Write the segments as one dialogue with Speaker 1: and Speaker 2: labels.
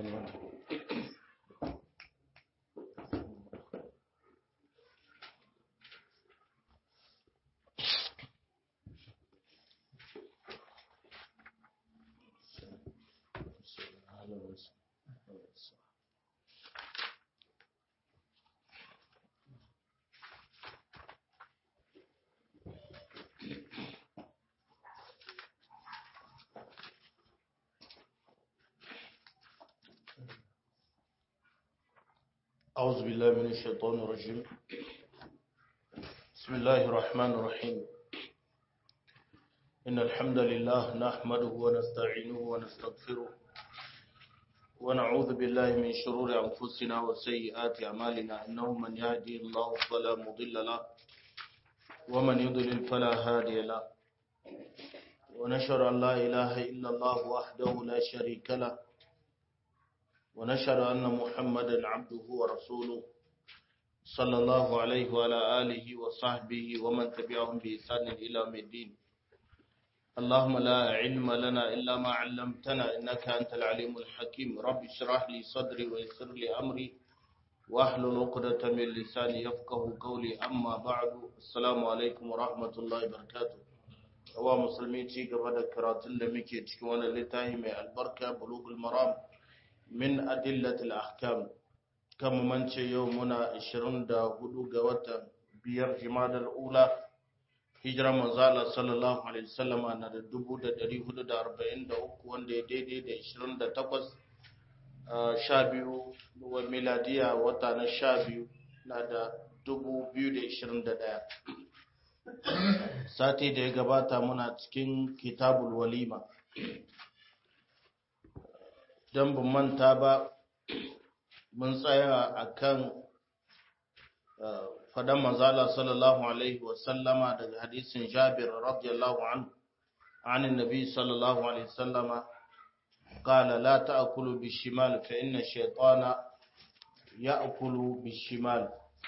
Speaker 1: أعوذ بالله من الشيطان الرجيم بسم الله الرحمن الرحيم إن الحمد لله نحمده ونستعينه ونستغفره ونعوذ بالله من شرور أنفسنا وسيئات أعمالنا إنه من يهدي الله فلا مضل له ومن يضلل فلا هادي له ونشهد أن لا إله إلا الله وحده لا شريك له ونشهد أن محمدا عبده ورسوله صلى الله عليه وعلى آله وصحبه ومن تبعهم بإحسان إلى يوم الدين اللهم لا علم لنا إلا ما علمتنا إنك أنت العليم الحكيم رب اشرح لي صدري ويسر لي أمري واحلل عقدة من لساني يفقه قولي أما بعد السلام عليكم ورحمة الله وبركاته wa musulmi ci gaba da karatun da muke cikin wani littafi mai albarka bulugul maram min adillatil ahkam kan mance yau muna 24 ga watan biyar jimadar ula hijira manzala sallallahu alaihi wasallama na da 1443 wanda ya daidai da 28 sha biyu wa miladiya wata na sha biyu na da 2021 sati da ya gabata muna cikin kitabul walima don bin manta ba mun tsaya a kan fadan manzala sallallahu alaihi wasallama daga hadisin jabir radiyallahu an عن النبي صلى الله عليه وسلم قال لا تأكلوا بالشمال فإن الشيطان يأكل بالشمال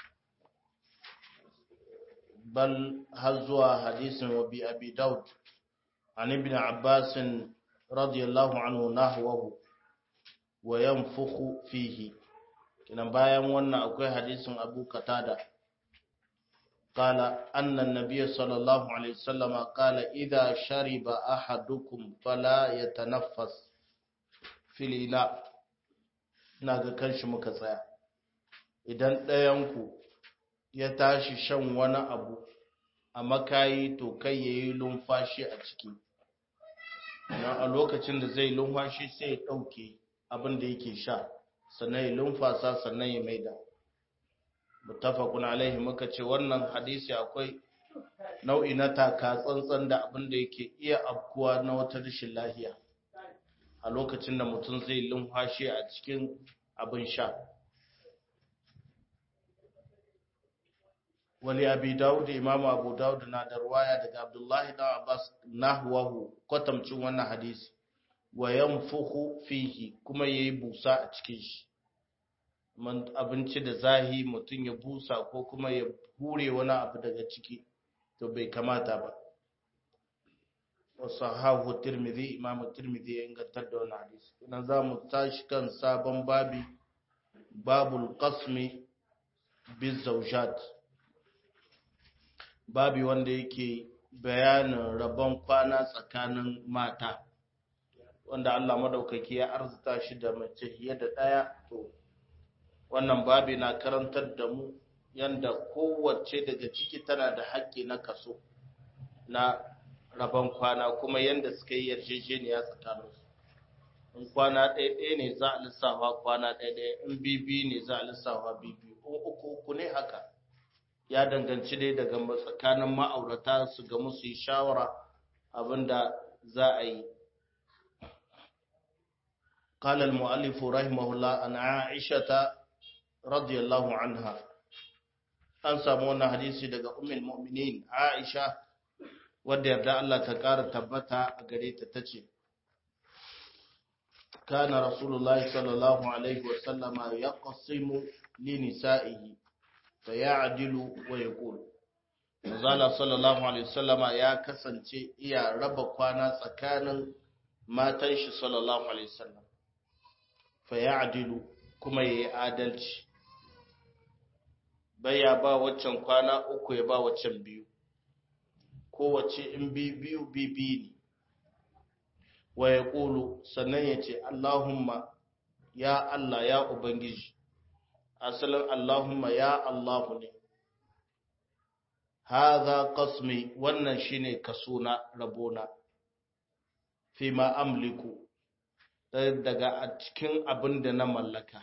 Speaker 1: بل هزوا حديث وبي أبي داود عن ابن عباس رضي الله عنه نحوه wa yanfukhu fihi kinan bayan wannan akwai hadisin Abu Qatada qala anna an-nabiy sallallahu alaihi wasallam qala idha shariba ahadukum fala yatanaffas fil ila ina ga kanshi muka tsaya idan ɗayan ku ya tashi shan wani abu a makayi to kai yayi lumfashi a ciki a lokacin da zai lumfashi sai ya ɗauke abin da yake sha sannan ya lumfasa sannan ya maida mutafakun alaihi muka ce wannan hadisi akwai nau'i na taka tsantsan da abin da yake iya afkuwa na wata rashin lahiya a lokacin da mutum zai lumfashi a cikin abin sha wali abi dawud imam abu dawud na da ruwaya daga abdullahi dan abbas nahwahu kwatamcin wannan hadisi wa yanfuhu fihi kuma yayi busa a cikin shi man abinci da zahi mutum ya busa ko kuma ya hure wani abu daga ciki to bai kamata ba wa sahahu tirmidhi imam tirmidhi ya ingantar da wannan hadisi idan za mu tashi kan sabon babi babul qasmi bizawjat babi wanda yake bayanin rabon kwana tsakanin mata wanda Allah madaukaki ya arzuta shi da mace fiye da ɗaya to wannan babi na karantar da mu yanda kowace daga ciki tana da haƙƙi na kaso na rabon kwana kuma yanda suka yi yarjejeniya tsakaninsu in kwana ɗaya ɗaya ne za a lissafa kwana ɗaya ɗaya in bibi ne za a lissafa bibi in uku uku ne haka ya danganci dai daga tsakanin ma'aurata su ga musu yi shawara abinda za a yi قال المؤلف رحمه الله أن عائشة رضي الله عنها an samu wannan hadisi daga ummul mu'minin Aisha wadda yarda Allah ta ƙara tabbata a gare ta tace kana rasulullahi sallallahu alaihi wasallama yaqsimu li nisa'ihi fa ya'dilu wa yaqul Manzala sallallahu alaihi wasallama ya kasance iya raba kwana tsakanin matan shi sallallahu alaihi wasallam fa ya'dilu kuma yayi adalci bai ya ba waccan kwana uku ya ba waccan biyu kowace in bi biyu bi biyu ne wa ya ƙulu sannan ya ce Allahumma ya Allah ya Ubangiji asalin Allahumma ya Allahu ne haza qasmi wannan shine kasona rabona fi ma amliku daga a cikin abin da na mallaka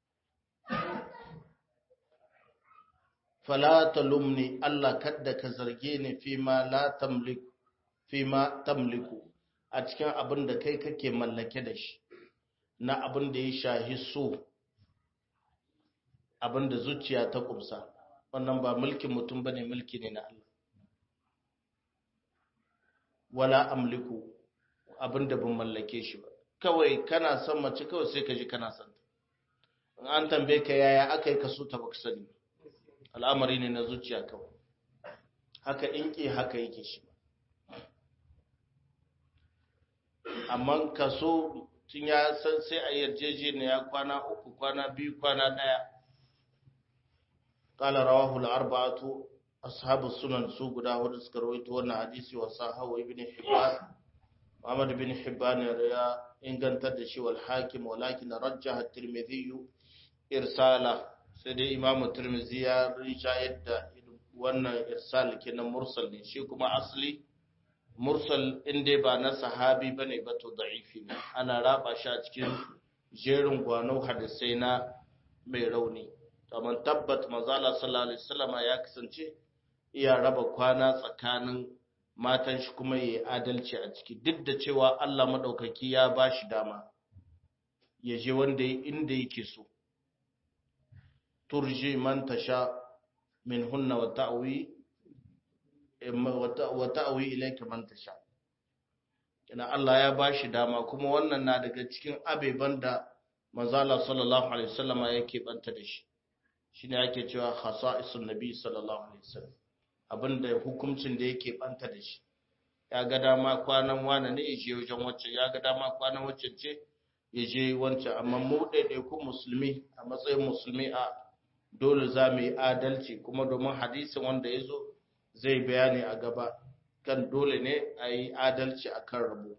Speaker 1: fala talumni Allah kadda ka zarge ni fi ma la tamliku fi ma tamliku a cikin abin da kai kake mallake da shi na abin da ya shahi so abin da zuciya ta kumsa wannan ba mulkin mutum bane mulki ne na Allah wala amliku abin da ban mallake shi ba kawai kana son mace kawai sai ka ji kana son ta in an tambaye ka yaya aka yi kaso ta baka sani al'amari ne na zuciya kawai haka inki haka yake shi amma kaso tun ya san sai a yarjejeniya kwana uku kwana biyu kwana ɗaya قال رواه الأربعة أصحاب السنن سوق داود سكرويت وانا حديثي وصاحه ابن حبان محمد بن حبان ريا إن كان تدشي والحاكم ولكن رجح الترمذي إرساله سيدي إمام الترمذي رجع يد وانا إرسال كنا مرسل شي كما أصلي mursal in dai ba na sahabi bane ba to da'ifi ne ana raba shi a cikin jerin gwano hadisai na mai rauni amma tabbat manzala sallallahu alaihi wasallam ya kasance iya raba kwana tsakanin matan shi kuma yayi adalci a ciki duk da cewa Allah madaukaki ya bashi dama ya je wanda inda yake so turji man tasha min hunna wa ta'wi wa ta'wi ilayka man tasha ina Allah ya bashi dama kuma wannan na daga cikin abeban da manzala sallallahu alaihi wasallama yake banta da shi shine ake cewa khasa'isun nabi sallallahu alaihi wasallam abinda hukuncin da yake banta da shi ya ga dama kwanan wane ne yaje wajen wacce ya ga dama kwanan wacce ce yaje wancan amma mu ɗaiɗaiku musulmi a matsayin musulmi a dole za mu yi adalci kuma domin hadisin wanda ya zo zai bayani a gaba kan dole ne a yi adalci a kan rabo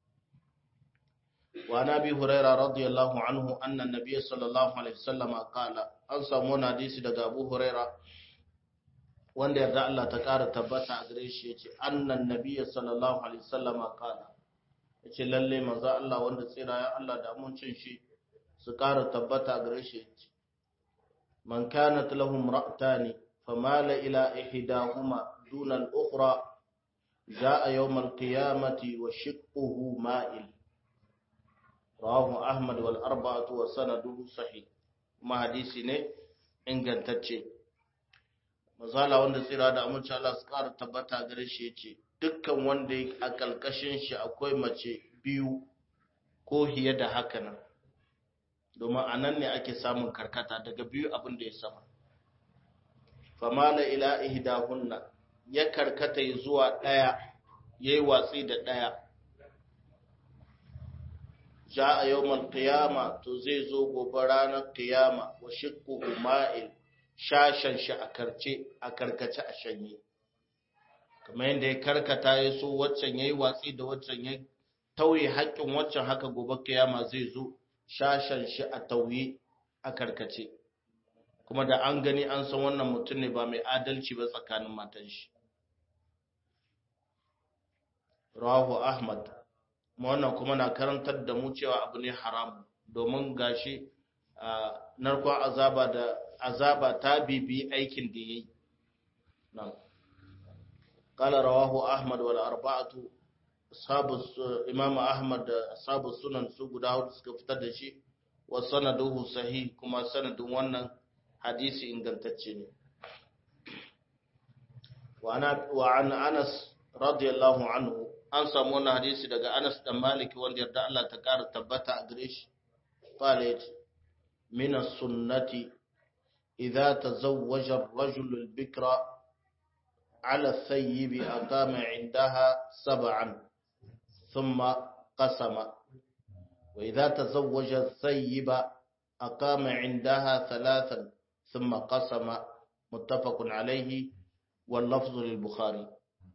Speaker 1: وعن ابي هريره رضي الله عنه ان النبي صلى الله عليه وسلم قال an samu wani hadisi daga abu huraira wanda yarda Allah ta ƙara tabbata a gare shi yace annan nabiyyi sallallahu alaihi wasallam qala yace lalle manzo Allah wanda tsira ya Allah da amincin shi su ƙara tabbata a gare shi yace man kanat lahum ra'tani famala ila ihdahuma duna al-ukhra jaa yawm al-qiyamati wa shiqquhu ma'il rawahu ahmad wal arba'atu wa sanaduhu sahih kuma hadisi ne ingantacce mazala wanda tsira da amince Allah su ƙara tabbata gare shi yace dukkan wanda a kalkashin shi akwai mace biyu ko hiye da haka nan domin a nan ne ake samun karkata daga biyu abin da ya sama famala ila ihdahunna ya karkata zuwa daya yayi watsi da daya ja a yawon kiyama to zai zo gobe ranar kiyama wa shikku ma'il shashen shi a karce a karkace a shanye kamar yadda ya karkata ya so waccan ya yi watsi da waccan ya tauye haƙƙin waccan haka gobe kiyama zai zo shashen shi a tauye a karkace kuma da an gani an san wannan mutum ne ba mai adalci ba tsakanin matan shi rawahu ahmad wannan kuma na karantar da mu cewa abu ne haramu domin gashi narkon azaba da azaba ta bibi aikin da yayi nan qala rawahu ahmad wal arba'atu ashabu imam ahmad da ashabu sunan su guda hudu suka fitar da shi wa sanaduhu sahih kuma sanadin wannan hadisi ingantacce ne wa an anas radiyallahu anhu an samu wannan hadisi daga Anas dan Malik wanda yarda Allah ta ƙara tabbata a gare shi qala yace min as-sunnati idza tazawwaja ar-rajulu al-bikra ala ath-thayyib aqama 'indaha sab'an thumma qasama wa idza tazawwaja thayyiba aqama indaha thalathan thumma qasama muttafaqun alayhi wal lafzu lil bukhari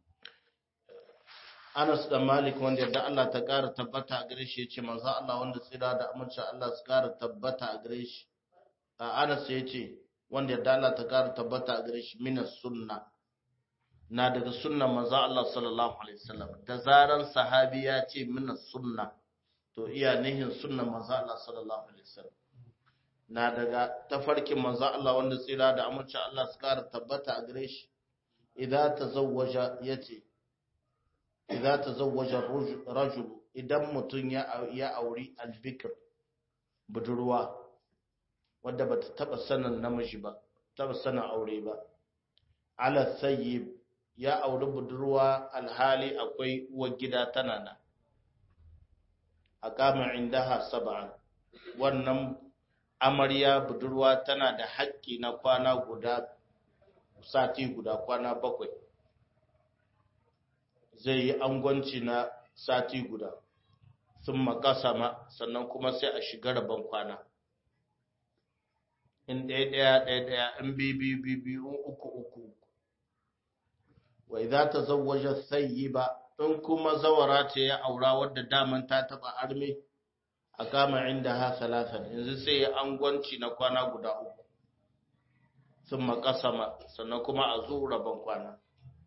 Speaker 1: Anas da Malik wanda yadda Allah ta ƙara tabbata a gare shi yace manzo Allah wanda tsira da amince Allah su ƙara tabbata a gare shi a Anas yace wanda yadda Allah ta ƙara tabbata a gare shi minas sunna na daga sunnan manzo Allah sallallahu alaihi wasallam da zaran sahabi ya ce minas sunna to iya nihin sunnan manzo Allah sallallahu alaihi wasallam na daga tafarkin manzo Allah wanda tsira da amince Allah su ƙara tabbata a gare shi idan tazawwaja yace idza tazawwaja rajul idan mutun ya ya auri albikr budurwa wadda bata taba sanin namiji ba taba sanin aure ba ala sayyib ya auri budurwa alhali akwai uwar gida tana nan aqama indaha sab'an wannan amarya budurwa tana da haƙƙi na kwana guda sati guda kwana bakwai zai yi angwanci na sati guda sun makasama sannan kuma sai a shiga rabon kwana in ɗaya ɗaya ɗaya ɗaya in biyu biyu biyu uku uku wai za ta zawaje sayi ba in kuma zawara ce ya aura wadda daman ta taɓa arme a kama inda ha salatan yanzu sai ya angwanci na kwana guda uku sun makasama sannan kuma a zo rabon kwana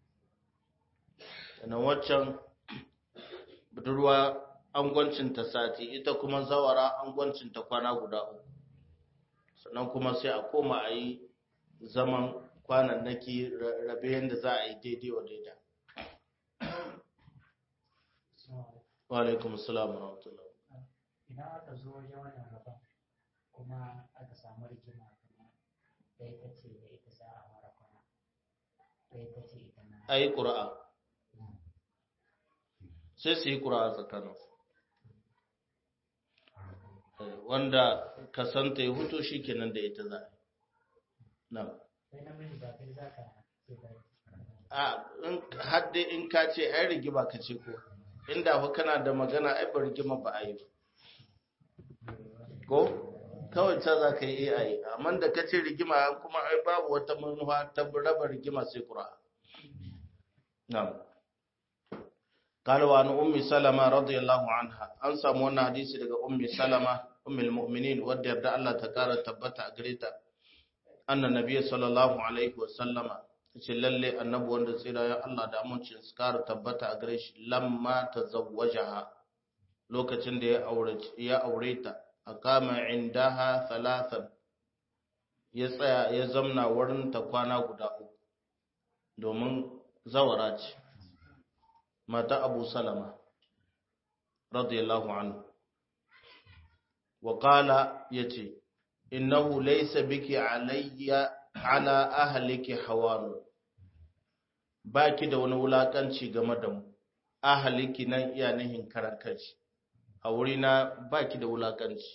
Speaker 1: sannan waccan budurwa angwancinta sati ita kuma zawara angwancinta kwana guda uku sannan kuma sai a koma a yi zaman kwanannaki rabe yadda za a yi daidai wa daida wa alaikum salam wa rahmatullah
Speaker 2: idan aka zo wajen wannan rabon kuma aka samu rigima kuma da ita ce da ita za a fara kwana da ita ce ita na
Speaker 1: a yi ƙura'a sai su yi ƙura'a tsakaninsu wanda kasanta ya huto shi kenan da ita za a
Speaker 2: sai namiji ba kai za ka ce ba
Speaker 1: a hadde in ka ce ai rigima ka ce ko inda fa kana da magana ai ba rigima ba a yi ko kawai ta za ka yi a yi amma da ka ce rigima kuma ai babu wata manufa ta raba rigima sai ƙura'a na'am قال وعن أم سلمة رضي الله عنها أنسى مونا حديث لك أم سلمة أم المؤمنين ودر دا الله تكارة تبتا أقريتا أن النبي صلى الله عليه وسلم للي النبو وند سيرا يا الله دا أمونش سكارة تبتا أقريش لما تزوجها لوكتن دي يا أوريتا أقام عندها ثلاثا يسعى يزمنا ورن تقوانا قداؤ domin zawara ce mata abu salama radiyallahu anhu wa qala yace innahu laysa biki alayya ala ahliki hawan baki da wani wulakanci game da mu ahliki nan iya nihin karan kanshi a wurina baki da wulakanci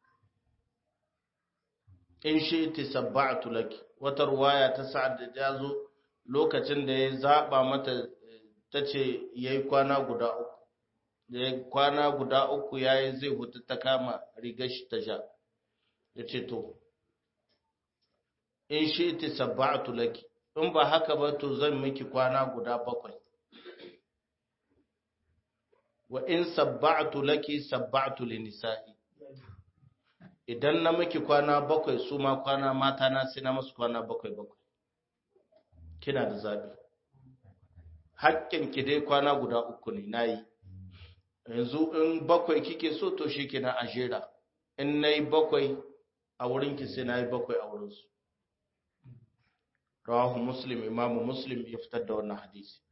Speaker 1: in shi ti sabba'tu laki wata ruwaya ta sa'ad da jazo lokacin da ya zaba mata ta ce ya yi kwana guda uku da ya kwana guda uku ya yi zai hutu ta kama rigar shi ta sha ya ce to in shi ti sabba'atu laki in ba haka ba to zan miki kwana guda bakwai wa in sabba'atu laki sabba'atu li nisa'i idan na miki kwana bakwai su ma kwana mata na sai na masu kwana bakwai bakwai kina da zabi ki dai kwana guda uku ne na yi yanzu in bakwai kike so to shi kenan a jera in na yi bakwai a wurinki sai na yi bakwai a wurinsu rawahu muslim imamu muslim ya fitar da wannan hadisi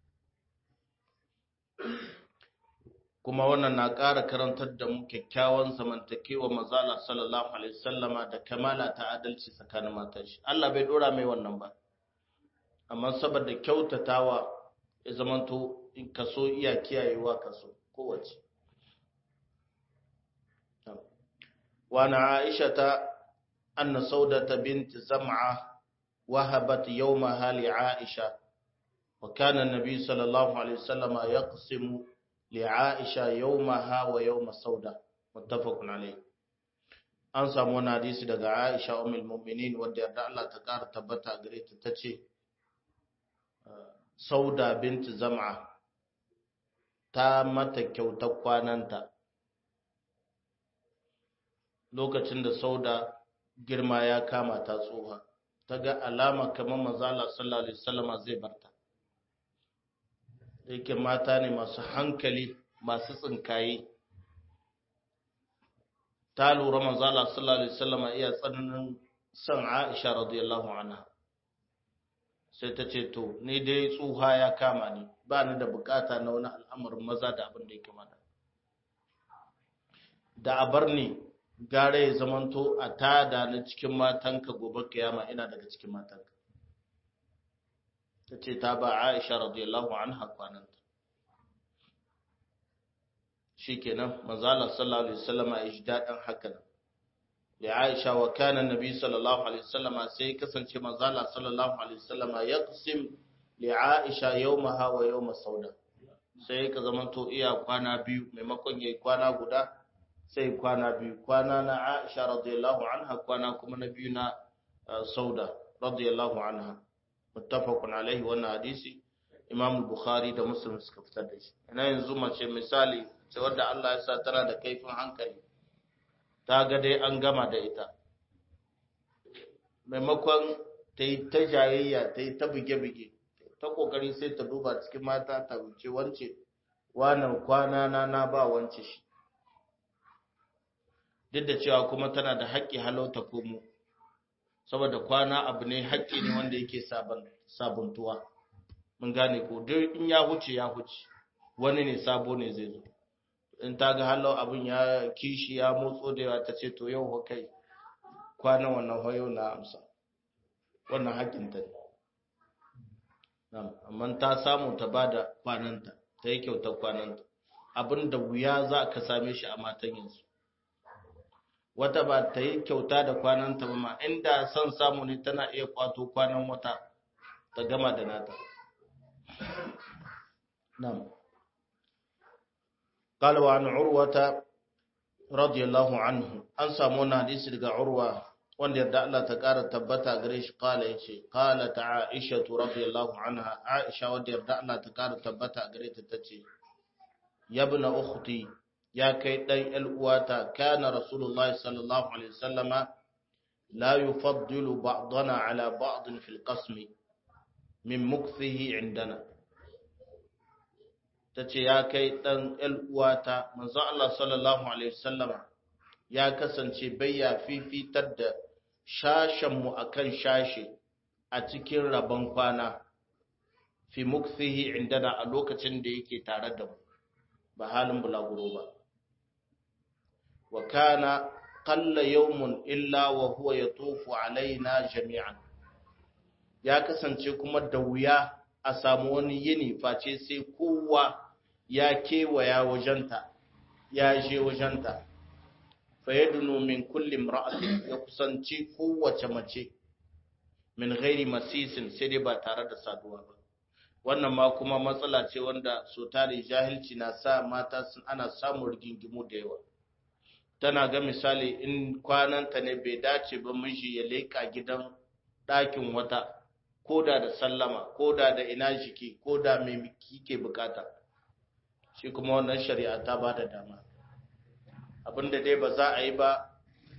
Speaker 1: kuma wannan na ƙara karantar da mu kyakkyawan zamantakewa mazala sallallahu alaihi wasallama da kamala ta adalci tsakanin matan shi Allah bai dora mai wannan ba amma saboda kyautatawa ya zamanto in kaso iya kiyayewa kaso kowace wa na aisha ta anna saudata bint zam'a wahabat yawmaha li aisha wa kana an-nabi sallallahu alaihi wasallam yaqsimu li aisha yawmaha wa yawma sauda muttafaqun alayhi an samu wani hadisi daga Aisha ummul mu'minin wanda yarda Allah ta ƙara tabbata gare ta tace Sauda binti Zam'a ta mata kyautar kwananta lokacin da Sauda girma ya kama ta tsoha ta ga alama kamar manzala sallallahu alaihi wasallama zai barta yake mata ne masu hankali masu tsinkaye ta lura manzala sallallahu alaihi wasallama iya tsananin son Aisha radiyallahu anha sai ta ce to ni dai tsuha ya kama ni ba ni da bukata na wani al'amarin maza da abin da ya kamata da a bar ni gare ya zamanto a tada na cikin matanka gobe kiyama ina daga cikin matanka ta ce ta ba aisha radiyallahu anha kwananta shi kenan manzala sallallahu alaihi wasallama ya ji daɗin hakan da aisha wa kana nabi sallallahu alaihi wasallama sai kasance manzala sallallahu alaihi wasallama ya qasim li aisha yawmaha wa yawma sauda sai ka zamanto iya kwana biyu maimakon yayi kwana guda sai kwana biyu kwana na Aisha radiyallahu anha kwana kuma na biyu na Sauda radiyallahu anha muttafaqun alaihi wannan hadisi Imam Bukhari da Muslim suka fitar da shi ina yanzu mace misali ce wanda Allah ya sa tana da kaifin hankali ta ga dai an gama da ita maimakon ta yi ta jayayya ta yi ta buge-buge ta kokari sai ta duba cikin mata ta wuce wance wannan kwana na na ba wance shi duk da cewa kuma tana da haƙƙi halauta komo saboda kwana abu ne haƙƙi ne wanda yake sabuntuwa mun gane ko duk in ya huce ya huce wani ne sabo ne zai zo in ta ga halau abin ya kishi ya motso da yawa ta ce to yau ho kai kwanan wannan hoyo na amsa wannan haƙƙin ta ne amma ta samu ta bada kwananta ta yi kyautar kwananta abin da wuya za ka same shi a matan yanzu wata ba ta yi kyauta da kwananta ba ma inda son samu ne tana iya kwato kwanan wata ta gama da nata nam قال وعن عروة رضي الله عنه an samu wannan hadisi daga urwa wanda yadda Allah ta ƙara tabbata gare shi kala yace qala ta Aisha radiyallahu anha Aisha wanda yadda Allah ta ƙara tabbata gare ta tace yabna ukhti ya kai ɗan ‘yal'uwata, kana Rasulullahi sallallahu Alaihi wasallama la yi faddilu ba'dana ala ba'din fil qasmi min mukfihi indana. Ta ce, Ya kai ɗan ‘yal'uwata, manzo Allah sallallahu Alaihi wasallama ya kasance bayya fifitar da shashenmu a kan shashe a cikin rabon kwana fi mukfihi indana a lokacin da yake tare da mu, ba halin bulaguro ba. wa kana qalla yawmun illa wa huwa yatufu alaina jami'an ya kasance kuma da wuya a samu wani yini face sai kowa ya kewaya wajenta ya je wajenta fa yadunu min kulli imra'atin ya kusanci kowace mace min ghairi masisin sai dai ba tare da saduwa ba wannan ma kuma matsala ce wanda so tare jahilci na sa mata sun ana samun rigingimu da yawa tana ga misali in kwananta ne bai dace ba miji ya leƙa gidan ɗakin wata ko da da sallama ko da da ina jiki ko da mai kike bukata shi kuma wannan shari'a ta ba da dama abinda dai ba za a yi ba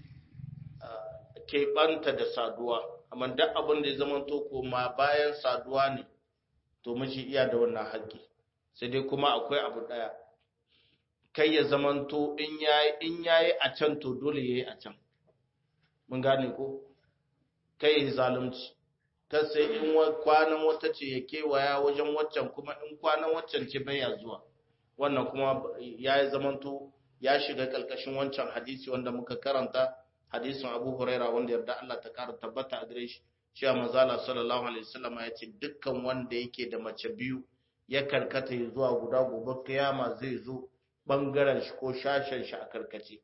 Speaker 1: keɓanta da saduwa amma duk abin da ya zama to koma bayan saduwa ne to miji iya da wannan haƙƙi sai dai kuma akwai abu ɗaya kai ya zamanto in yayi in yayi a can to dole yayi a can mun gane ko kai ya zalunci ta sai in kwanan wata ce ya kewaya wajen waccan kuma in kwanan waccan ce bai ya zuwa wannan kuma ya yi zamanto ya shiga kalkashin wancan hadisi wanda muka karanta hadisin Abu Huraira wanda yarda Allah ta kara tabbata a gare shi cewa manzala sallallahu alaihi wasallam ya ce dukkan wanda yake da mace biyu ya karkata zuwa guda gobe kiyama zai zo bangaren shi ko shashen shi a karkace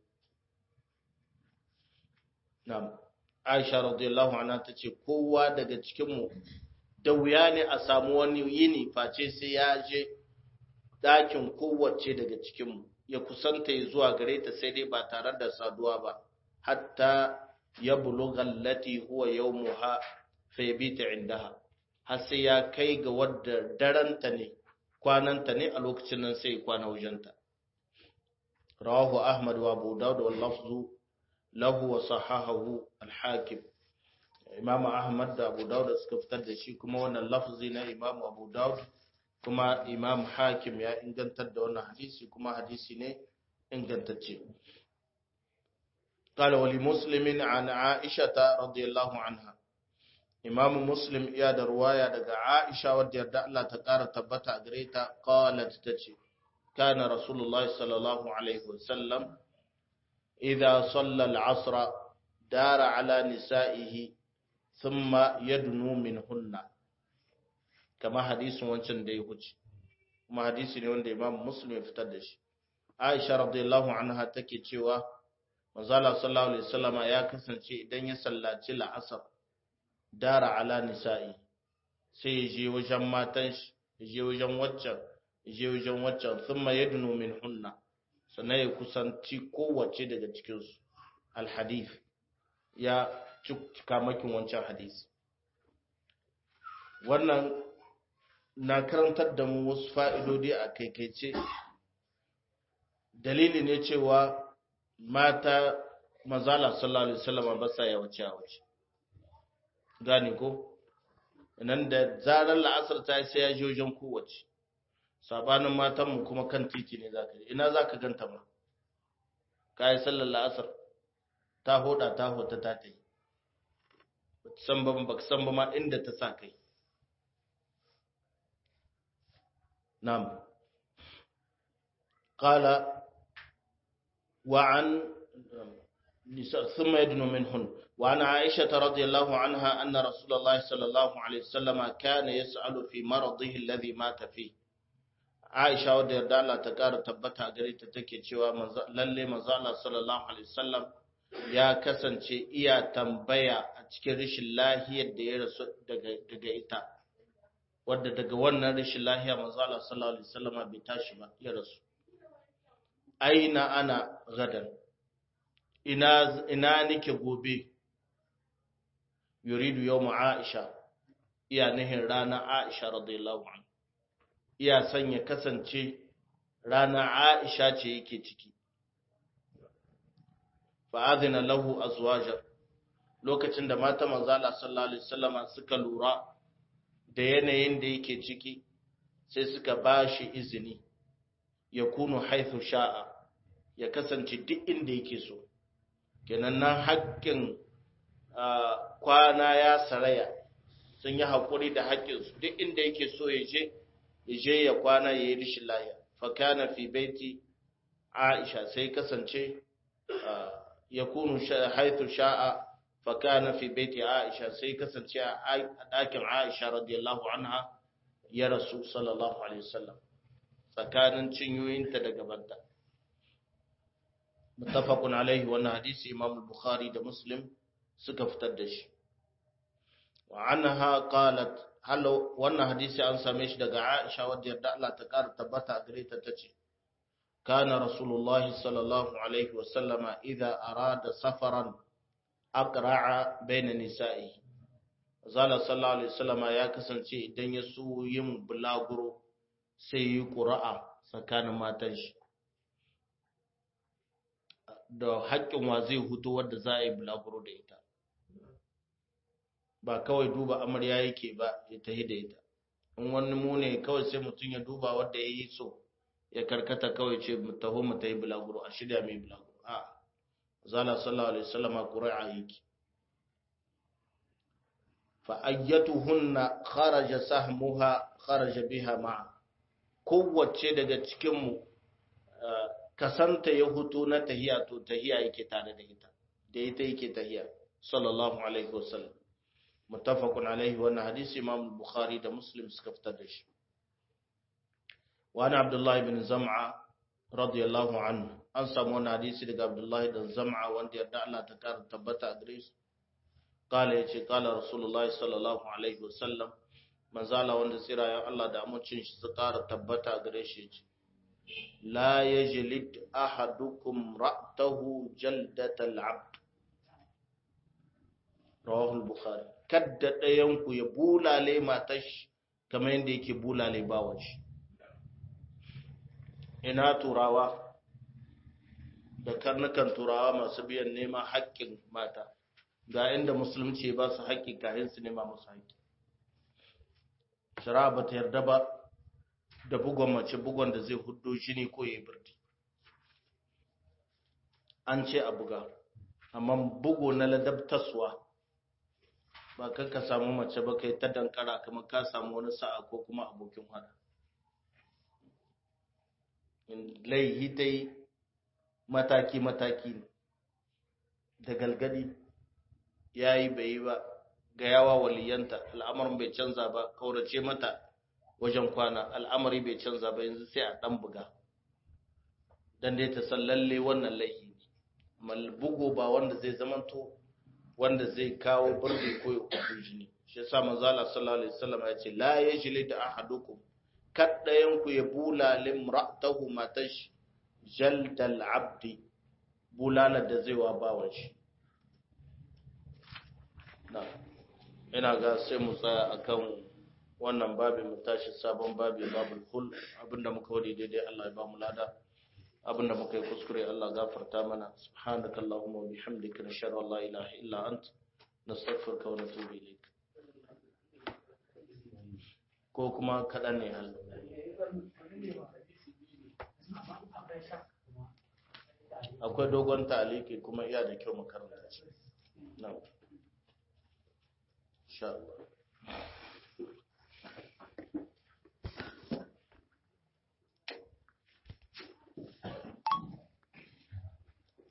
Speaker 1: na'am Aisha radiyallahu anha tace kowa daga cikin mu da wuya ne a samu wani yini face sai ya je dakin kowace daga cikin mu ya kusanta zuwa gare ta sai dai ba tare da saduwa ba hatta ya bulugha allati huwa yawmuha fa yabita indaha har sai ya kai ga wadda daranta ne kwananta ne a lokacin nan sai kwana wajenta rawahu ahmad wa abu daud wal lafzu lahu wa sahahahu al hakim imam ahmad da abu daud suka fitar da shi kuma wannan lafzi na imam abu daud kuma imam hakim ya ingantar da wannan hadisi kuma hadisi ne ingantacce قال ولمسلم عن عائشة رضي الله عنها إمام مسلم يا رواية دقى عائشة ودي الله تقار تبتا أقريتا قالت تجي كان رسول الله صلى الله عليه وسلم إذا صلى العصر دار على نسائه ثم يدنو منهن كما حديث وانشان دي هجي kuma hadisi ne wanda Imam Muslim ya fitar da shi Aisha radiyallahu anha take cewa Manzala sallallahu alaihi wasallama ya kasance idan ya sallaci la'asar dara ala nisa'i sai ya je wajen matan shi ya je wajen waccan ya je wajen waccan thumma yadnu min hunna sannan ya kusanci kowace daga cikin su alhadith ya cika makin wancan hadisi wannan na karantar da mu wasu fa'idodi a kaikaice dalili ne cewa mata mazala sallallahu alaihi wasallam ba sa yawace yawace gane ko nan da zarar la'asar ta sai ya je wajen kowace sabanin matan mu kuma kan titi ne zaka je ina zaka ganta ma kai sallar la'asar ta hoda ta hota ta tai san ba baka san ba ma inda ta sa kai na'am qala وعن ثم يدنو منهن وعن عائشة رضي الله عنها أن رسول الله صلى الله عليه وسلم كان يسأل في مرضه الذي مات فيه عائشة wadda yarda Allah ta ƙara tabbata a gare ta take cewa lalle manzo Allah sallallahu alaihi wasallam ya kasance iya tambaya a cikin rashin lahiyar da ya rasu daga daga ita wadda daga wannan rashin lahiya manzo Allah sallallahu alaihi wasallam bai tashi ba ya rasu aina ana gadan ina ina nike gobe yuridu yawm aisha iya nihin rana aisha radiyallahu anha iya sanya kasance rana aisha ce yake ciki fa adina lahu azwaja lokacin da mata manzala sallallahu alaihi wasallama suka lura da yanayin da yake ciki sai suka bashi izini ya kunu haithu sha'a ya kasance duk inda yake so kenan nan haƙƙin kwana ya saraya sun yi haƙuri da haƙƙinsu duk inda yake so ya je ya je ya kwana ya yi rishin laya fakana fi baiti aisha sai kasance ya kunu haithu sha'a fakana fi baiti aisha sai kasance a ɗakin aisha radiyallahu anha ya rasu sallallahu alaihi wasallam tsakanin cinyoyinta da gabanta mutafakun alaihi wannan hadisi imam bukhari da muslim suka fitar da shi wa anha qalat halo wannan hadisi an same shi daga Aisha wadda yarda Allah ta kara tabbata a gare ta tace kana rasulullahi sallallahu alaihi wasallama idza arada safaran aqra'a baina nisa'i zala sallallahu alaihi wasallama ya kasance idan ya so yin bulaguro sai yi ƙura'a tsakanin matan shi da haƙƙin wa zai hutu wadda za a yi bulaguro da ita ba kawai duba amarya yake ba ya tahi da ita in wani mu ne kawai sai mutum ya duba wadda ya yi so ya karkata kawai ce mu taho mu ta yi bulaguro a shirya mai bulaguro a zala sallallahu alaihi wasallama ƙura'a yake fa ayyatuhunna kharaja sahmuha kharaja biha ma'a kowace daga cikinmu kasanta ya hutu na tahiya to tahiya yake tare da ita da ita yake tahiya sallallahu alaihi wasallam muttafaqun alaihi wannan hadisi imam bukhari da muslim suka fitar da shi wa ana abdullahi ibn zam'a radiyallahu anhu an samu wannan hadisi daga abdullahi dan zam'a wanda yarda Allah ta kara tabbata a gare shi qala yace qala rasulullahi sallallahu alaihi wasallam manzala wanda tsirayen Allah da amincin shi su ƙara tabbata gare shi ce la yajlid ahadukum ra'tahu jaldatal abd rawahu al-bukhari kadda dayan ku ya bulale matash kamar yadda yake bulale bawon shi ina turawa da karnukan turawa masu biyan nema haƙƙin mata ga inda musulunci ba su haƙƙi kayan su nema musu haƙƙi shari'a ba ta yarda ba da bugon mace bugon da zai hudo jini ko ya birti an ce a buga amma bugo na ladabtaswa ba kan ka samu mace ba kai ta dankara kamar ka samu wani sa'a ko kuma abokin hada laihi ta yi mataki-mataki da galgadi ya yi bai yi ba ga yawa waliyanta al'amarin bai canza ba kaurace mata wajen kwana al'amari bai canza ba yanzu sai a ɗan buga don dai ta san lalle wannan laihi ne bugu ba wanda zai zamanto wanda zai kawo birni ko ya kudu jini shi yasa manzo Allah sallallahu alaihi wasallam ya ce la yajli da ahadukum kaddayan ku ya bula limra'tahu matash jaldal abdi bulala da zai wa bawan shi na ina ga sai mu tsaya akan wannan babi mu tashi sabon babi babul kul abinda muka wadi daidai Allah ya ba mu lada abinda muka yi kuskure Allah gafarta mana subhanaka allahumma wa bihamdika nashhadu an la ilaha illa ant nastaghfiruka wa natubu ilayk ko kuma kadan ne hal akwai dogon taliki kuma iya da kyau makaranta ce na insha Allah